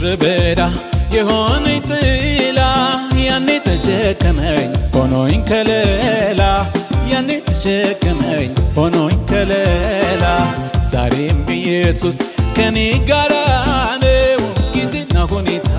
በዳ የሆነኝ ጥላ ያኔ ተሸከመኝ ሆኖኝ ከለላ ያኔ ተሸከመኝ ሆኖኝ ከለላ ዛሬም ኢየሱስ ከኔ ጋራ ነው ጊዜና ሁኔታ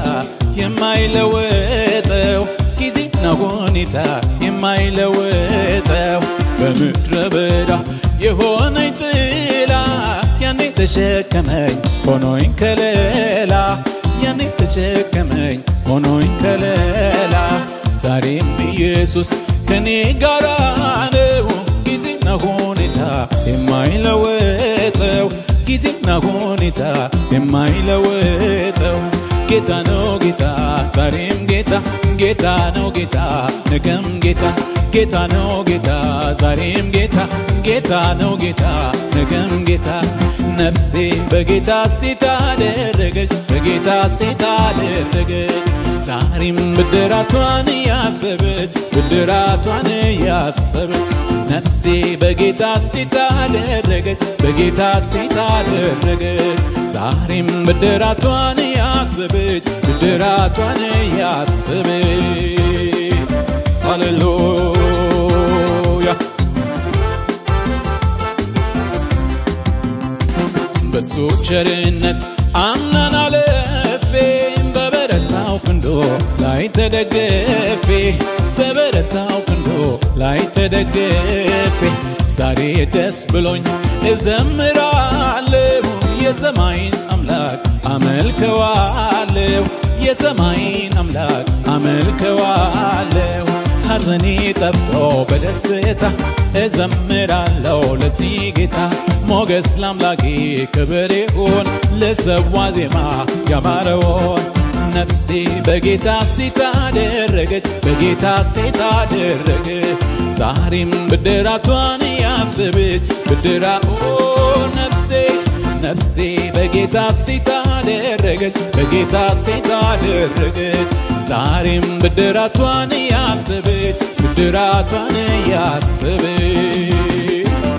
የማይለወጠው ጊዜና ሁኔታ የማይለወጠው በምድረ በዳ የሆነኝ ጥላ ያኔ ተሸከመኝ ሆኖኝ ከለላ ያኔ ተሸከመኝ ሆኖኝ ከለላ ዛሬም ኢየሱስ ከኔ ጋራ ነው ጊዜና ሁኔታ የማይለወጠው ጊዜና ሁኔታ የማይለወጠው ጌታ ነው ጌታ ዛሬም ጌታ ጌታ ነው ጌታ ነገም ጌታ ጌታ ነው ጌታ ዛሬም ጌታ ጌታ ነው ጌታ ነገም ጌታ ነፍሴ በጌታ ሴት አደረገች በጌታ ሴት አደረገች ዛሬም ብድራቷን ያሰበች ብድራቷን ያሰበች ነፍሴ በጌታ ሴት አደረገች በጌታ ሴት አደረገች ዛሬም ብድራቷን ያሰበች ብድራቷን ያሰበች ሃሌሉያ በሱ ቸርነት አምናን አለፌ በበረታው ክንዶ ላይ ተደገፌ በበረታው ክንዶ ላይ ተደገፌ ዛሬ ደስ ብሎኝ እዘምራለሁ የሰማይን አምላክ አመልከዋለሁ የሰማይን አምላክ አመልከዋለሁ ሐዘኔ ጠፍቶ በደስታ እዘምራለሁ ለዚህ ጌታ ሞገስ ለአምላኬ ክብር ይሁን ለሰዋ ዜማ ያማረውን ነፍሴ በጌታ ሴት አደረገች በጌታ ሴት አደረገች ዛሬም ብድራቷን ያስብች ብድራ ነፍሴ ነፍሴ በጌታ ሴት አደረገች በጌታ ሴት አደረገች ዛሬም ብድራቷን ያስብች ብድራቷን ያስብች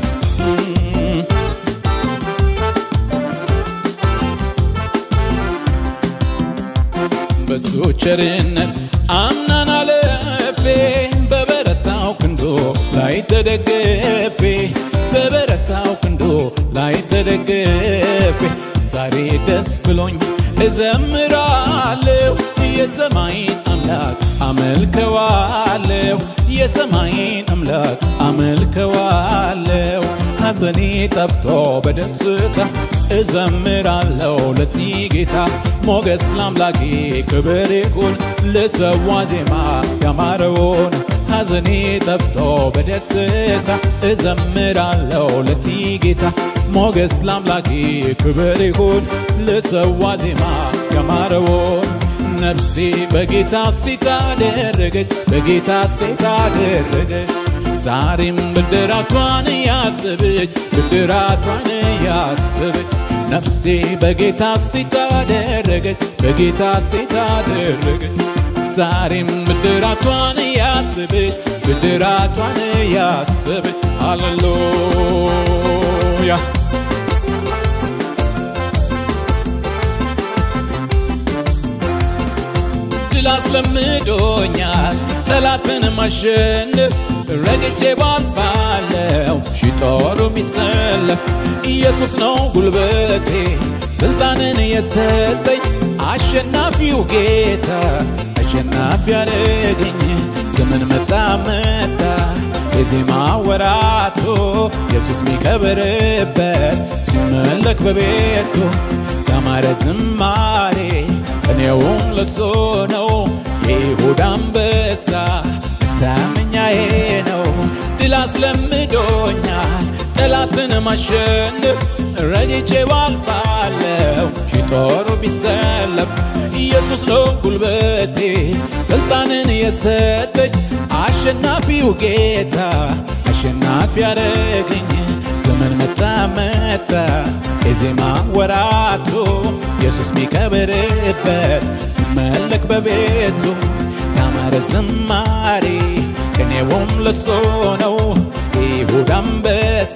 በሱ ቸርነት አምናን አለፌ በበረታው ክንዶ ላይ ተደገፌ በበረታው ክንዶ ላይ ተደገፌ ዛሬ ደስ ብሎኝ እዘምራለሁ የሰማይን አምላክ አመልከዋለሁ የሰማይን አምላክ አመልከዋለሁ ሐዘኔ ጠፍቶ በደስታ እዘምራለሁ ለዚህ ጌታ ሞገስ ለአምላኬ ክብር ይሁን ልሰዋ ዜማ ያማረውን ሐዘኔ ጠፍቶ በደስታ እዘምራለሁ ለዚህ ጌታ ሞገስ ለአምላኬ ክብር ይሁን ልሰዋ ዜማ ያማረውን ነፍሴ በጌታ ሴት አደረገች በጌታ ሴት አደረገች ዛሬም ብድራቷን ያስብች ብድራቷን ያስብች ነፍሴ በጌታ ሴት አደረገች በጌታ ሴት አደረገች ዛሬም ብድራቷን ያስብች ብድራቷን ያስብች ሃሌሉያ ድል አስለምዶኛል ጠላትን ማሸነፍ ረግጬ ባልፋለው ሺ ጦሩ የሚሰለፍ ኢየሱስ ነው ጉልበቴ ስልጣንን የሰጠኝ አሸናፊው ጌታ አሸናፊ ያደረገኝ ስምን መጣ መጣ የዜማ ወራቱ ኢየሱስ ሚከብርበት ሲመለክ በቤቱ ያማረ ዝማሬ ቅኔውም ለሱ ነው የይሁዳ አንበሳ መታመኛዬ ነው ድል አስለምዶኛል ጠላትን ማሸነፍ ረግጬ ባልፋለው ሺ ጦሩ ቢሰለፍ ኢየሱስ ነው ጉልበቴ ስልጣንን የሰጠኝ አሸናፊው ጌታ አሸናፊ ያደረገኝ ዘመን መጣ መጣ የዜማ ወራቱ ኢየሱስ ሚከብርበት ሲመለክ በቤቱ ያማረ ዝማሬ ቅኔውም ለሱ ነው ይሁዳ አንበሳ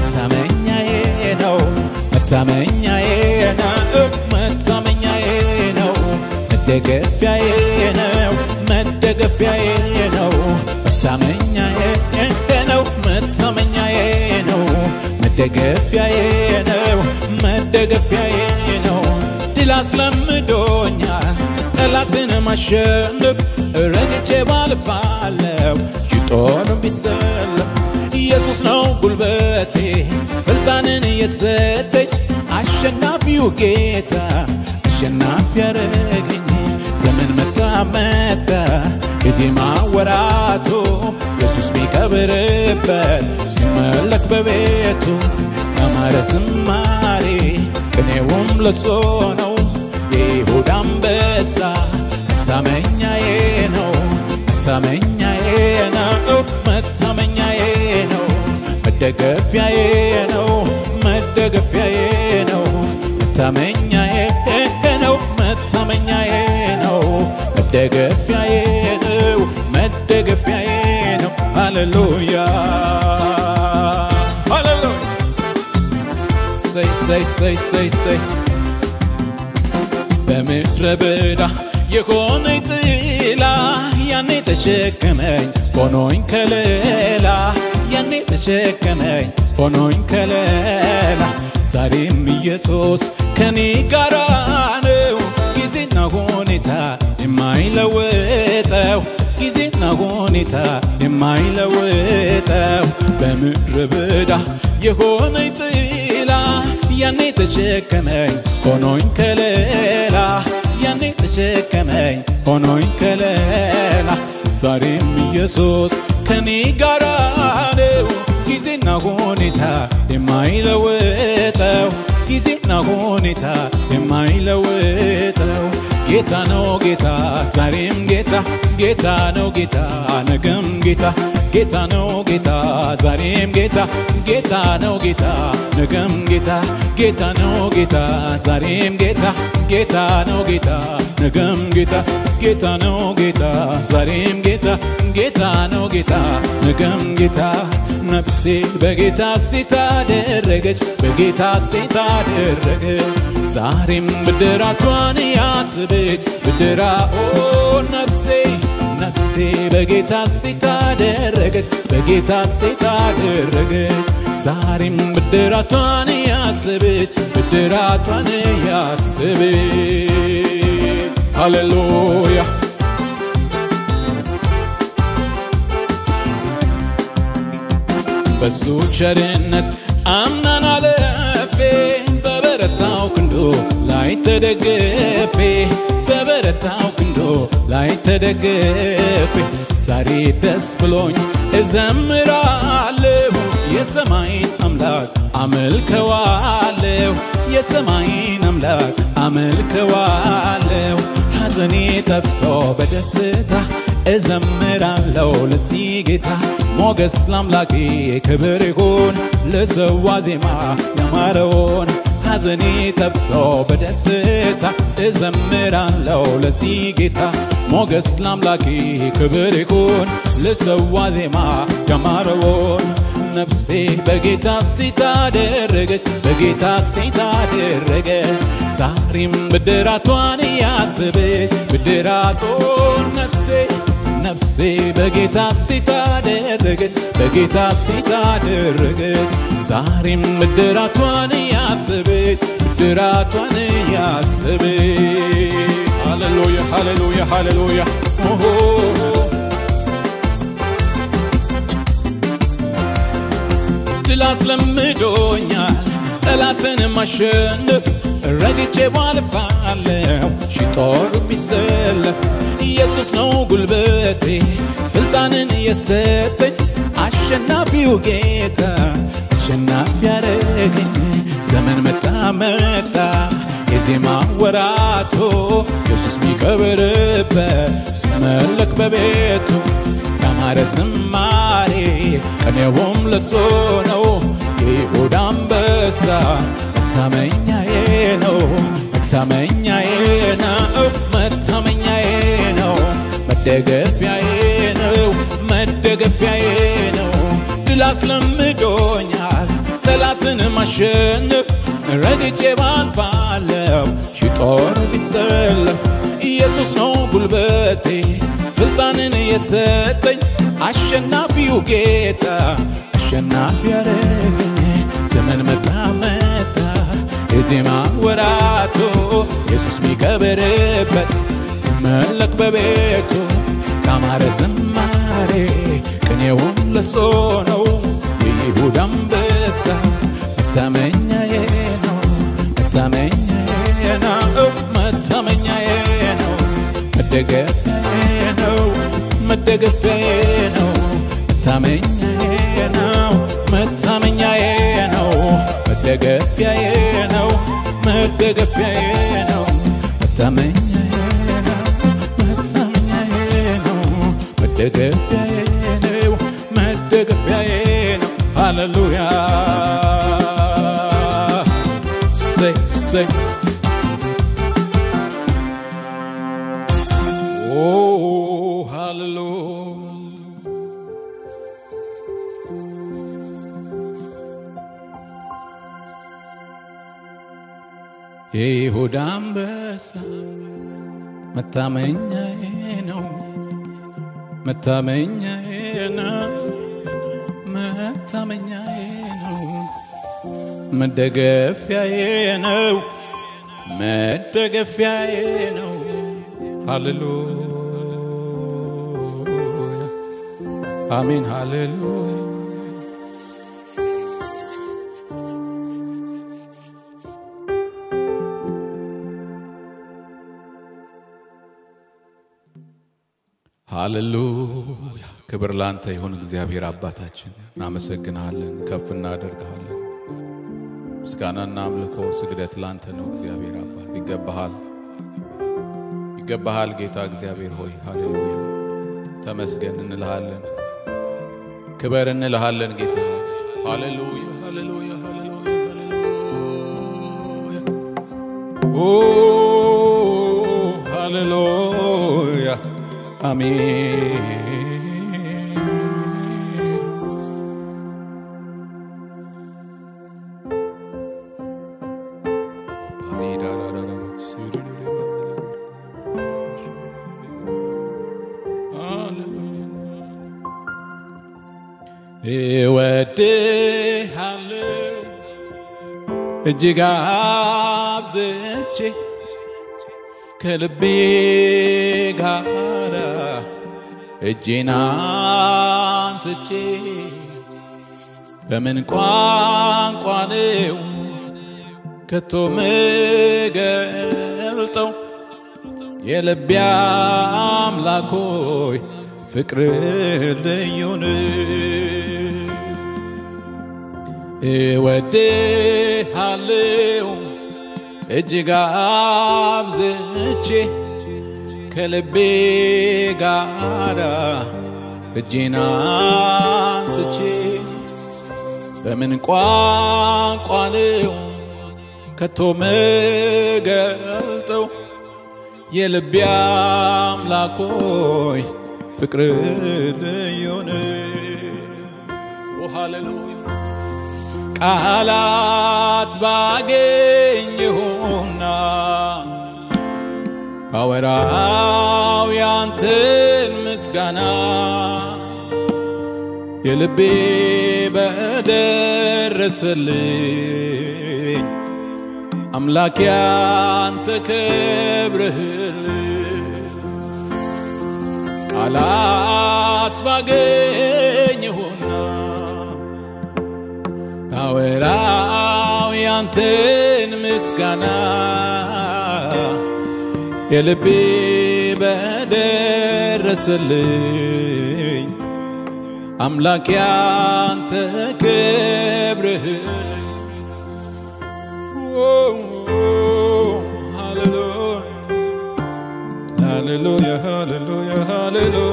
መታመኛዬ ነው መታመኛዬ ነው መታመኛዬ መደገፊያዬ ነው መደገፊያዬ ነው ድል አስለምዶኛል ጠላትን ማሸነፍ ረግጬ ባልፋለው ጦር ቢሰለፍ ኢየሱስ ነው ጉልበቴ ስልጣንን የተሰጠኝ አሸናፊው ጌታ አሸናፊ ያረገኝ ዘመን መጣ መጣ የዜማ ወራቱ ኢየሱስ ሚከብርበት ሲመለክ በቤቱ ያማረ ዝማሬ ቅኔውም ለሶ ነው የይሁዳ አንበሳ መታመኛዬ ነው መታመኛዬ ነው መታመኛዬ ነው መደገፊያዬ ነው መደገፊያዬ ነው መታመኛዬ ነው መታመኛዬ ነው መደገፊያዬ ነው መደገፊያዬ ነው ሃሌሉያ ሃሌሉያ ሰይ ሰይ ሰይ ሰይ ሰይ በምድረ በዳ የሆነኝ ጥላ ያኔ ተሸከመኝ ሆኖኝ ከለላ ያኔ ተሸከመኝ ሆኖኝ ከለላ ዛሬም ኢየሱስ ከኔ ጋራ ነው ጊዜና ሁኔታ የማይለወጠው ጊዜና ሁኔታ የማይለወጠው በምድረ በዳ የሆነኝ ጥላ ያኔ ተሸከመኝ ሆኖኝ ከለላ ያኔ ተሸከመኝ ሆኖኝ ከለላ ዛሬም ኢየሱስ ከኔ ጋራ ነው ጊዜና ሁኔታ የማይለወጠው ጊዜና ሁኔታ የማይለወጠው ጌታ ነው ጌታ ዛሬም ጌታ ጌታ ነው ጌታ ነገም ጌታ ጌታ ነው ጌታ ዛሬም ጌታ ጌታ ነው ጌታ ነገም ጌታ ጌታ ነው ጌታ ዛሬም ጌታ ጌታ ነው ጌታ ነገም ጌታ ጌታ ነው ጌታ ዛሬም ጌታ ጌታ ነው ጌታ ነገም ጌታ ነፍሴ በጌታ ሴት አደረገች በጌታ ሴት አደረገች ዛሬም ብድራቷን ያስብች ብድራ ኦ ነፍሴ ነፍሴ በጌታ ሴት አደረገች በጌታ ሴት አደረገች ዛሬም ብድራቷን ያስብች ብድራቷን ያስብች ሃሌሉያ በሱ ቸርነት አምናን አለፌ በበረታው ክንዶ ላይ ተደገፌ በበረታው ክንዶ ላይ ተደገፌ ዛሬ ደስ ብሎኝ እዘምራለሁ የሰማይን አምላክ አመልከዋለሁ የሰማይን አምላክ አመልከዋለሁ ሐዘኔ ጠፍቶ በደስታ እዘምራለሁ ለዚህ ጌታ ሞገስ ላምላኬ ክብር ይሁን ለሰዋ ዜማ ያማረውን ሐዘኔ ጠፍቶ በደስታ እዘምራለሁ ለዚህ ጌታ ሞገስ ላምላኬ ክብር ይሁን ለሰዋ ዜማ ያማረውን ነፍሴ በጌታ ሴት አደረገች በጌታ ሴት አደረገች ዛሬም ብድራቷን ያስበች ብድራቶን ነፍሴ ነፍሴ በጌታ ሴት አደረገች በጌታ ሴት አደረገች ዛሬም ብድራቷን ያስበች ብድራቷን ያስበች ሃሌሉያ ሃሌሉያ ሃሌሉያ ኦሆ ድል አስለምዶኛል ጠላትን ማሸነፍ ረግጬ ባልፋለው ሺ ጦር ቢሰለፍ ኢየሱስ ነው ጉልበቴ ስልጣንን የሰጠኝ አሸናፊው ጌታ አሸናፊ ያረገኝ ዘመን መጣ መጣ የዜማ ወራቶ ኢየሱስ ሚከብርበት ሲመለክ በቤቱ ያማረ ዝማሬ ቅኔውም ለሶ ነው የይሁዳ አንበሳ መታመኛዬ ነው መታመኛዬ ነው መታመኛዬ ነው መደገፊያዬ ነው መደገፊያዬ ነው ድል አስለምዶኛል ጠላትን ማሸነፍ ረግጬ ባልፋለው ሺ ጦር ቢሰለፍ ኢየሱስ ነው ጉልበቴ ስልጣንን የሰጠኝ አሸናፊው ጌታ አሸናፊ ያረገኝ ዘመን ዘመን መጣ መጣ የዜማ ወራቱ ኢየሱስ ሚከብርበት ሲመለክ በቤቱ ያማረ ዝማሬ ቅኔውን ለሶ ነው የይሁዳ አንበሳ መታመኛዬ ነው መታመኛዬ ነው መታመኛዬ ነው መደገፊያዬ ነው መደገፊያዬ ነው መታመኛዬ ነው መታመኛዬ ነው መደገፊያዬ ነው መደገፊያዬ ነው መታመኛዬ ነው መታመኛዬ ነው መደገፊያዬ ነው መደገፊያዬ ነው ሃሌሉያ say say Oh, hallelujah. የይሁዳ አንበሳ መታመኛዬ ነው፣ መታመኛዬ ነው፣ መታመኛዬ ነው፣ መደገፊያዬ ነው፣ መደገፊያዬ ነው። ሃሌሉያ አሜን፣ ሃሌሉያ ሃሌሉያ ክብር ላንተ ይሁን እግዚአብሔር አባታችን፣ እናመሰግንሃለን፣ ከፍ እናደርግሃለን። ምስጋናና አምልኮ ስግደት ላንተ ነው እግዚአብሔር አባት። ይገባሃል፣ ይገባሃል ጌታ እግዚአብሔር ሆይ ሃሌሉያ። ተመስገን እንልሃለን፣ ክበር እንልሃለን ጌታ ሃሌሉያ፣ ሃሌሉያ፣ ሃሌሉያ፣ ሃሌሉያ ኦ ሃሌሉያ አሜን። እወድሃለሁ እጅግ አብዝቼ ከልቤ ጋራ እጄን አንስቼ በምን ቋንቋ ነው ከቶ ምገልጠው የልቤ አምላክ ሆይ ፍቅር ልዩ ነው። እወድሃለሁ እጅግ አብዝቼ ከልቤ ጋራ እጄን አንስቼ በምን ቋንቋ ነው ከቶ ምገልጠው የልቤ አምላክ ሆይ ፍቅር ልዩ ነው። ኦ ሃሌሉያ ቃላት ባገኘሁና ባወራው ያንተን ምስጋና የልቤ በደረሰልኝ አምላክ ያንተ ክብርህል ቃላት ባገኘሁና ባወራው ያንተን ምስጋና የልቤ በደረሰልኝ አምላክ ያንተ ክብርህ ሃሌሉያ ሃሌሉያ ሃሌሉያ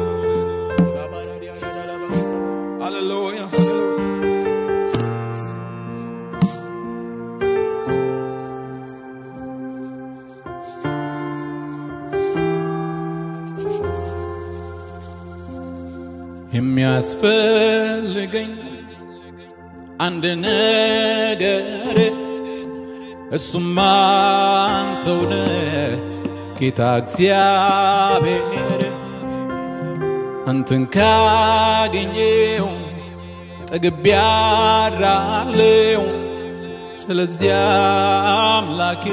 ሃሌሉያ የሚያስፈልገኝ አንድ ነገር እሱም አንተው ነህ ጌታ እግዚአብሔር አንተን ካገኘው ጠግቤ አድራለሁ። ስለዚያ አምላኬ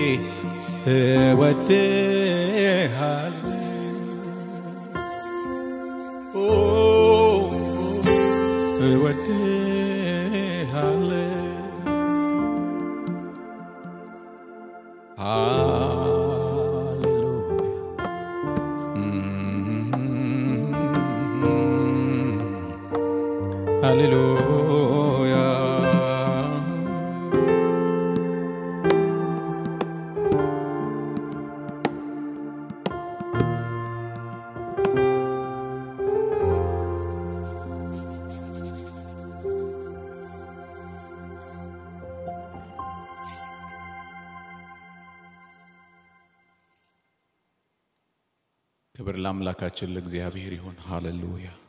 እወድሃለሁ። ኦ እወድሃለሁ። ሃሌሉያ ሃሌሉያ ክብር ለአምላካችን ለእግዚአብሔር ይሁን። ሃሌሉያ